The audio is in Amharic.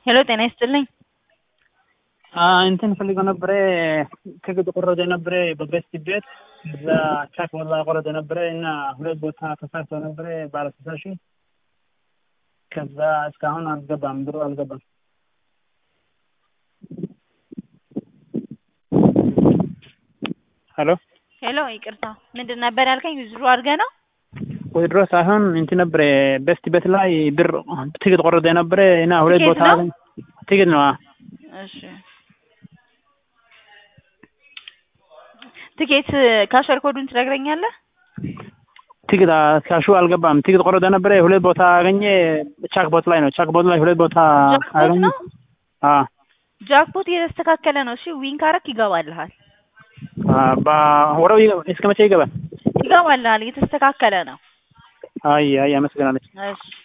ሄሎ ጤና ይስጥልኝ። እንትን ፈልገው ነበረ ከግጥ ቆረጠ ነበረ በቤስት ቤት እዛ ቻክ ወላ ቆረጠ ነበረ እና ሁለት ቦታ ተሳክቶ ነበረ ባለ ስልሳ ሺህ ከዛ እስካሁን አልገባም፣ ብሩ አልገባም። ሄሎ ሄሎ ይቅርታ፣ ምንድን ነበር ያልከኝ? ዊዝድሮ አድርገህ ነው? ወይድሮ ሳይሆን እንትን ነበረ ቤስት ቤት ላይ ብር ትኬት ቆረጠ ነበረ እና ሁለት ትኬት ቦታ ነው? ትኬት ነው። አዎ። እሺ ትኬት ካሸር ኮዱን ትነግረኛለህ? ትኬት ካሹ አልገባም። ትኬት ቆረጠ ነበረ ሁለት ቦታ አገኘ። ቻክ ቦት ላይ ነው። ቻክ ቦት ላይ ሁለት ቦታ ጃክፖት አገኘ። ነው? አዎ ጃክፖት እየተስተካከለ ነው። እሺ ዊን ካረክ ይገባልሃል፣ ወረው እስከ መቼ ይገባል? ይገባልሃል። እየተስተካከለ ነው። አይ አይ አመሰግናለች። እሺ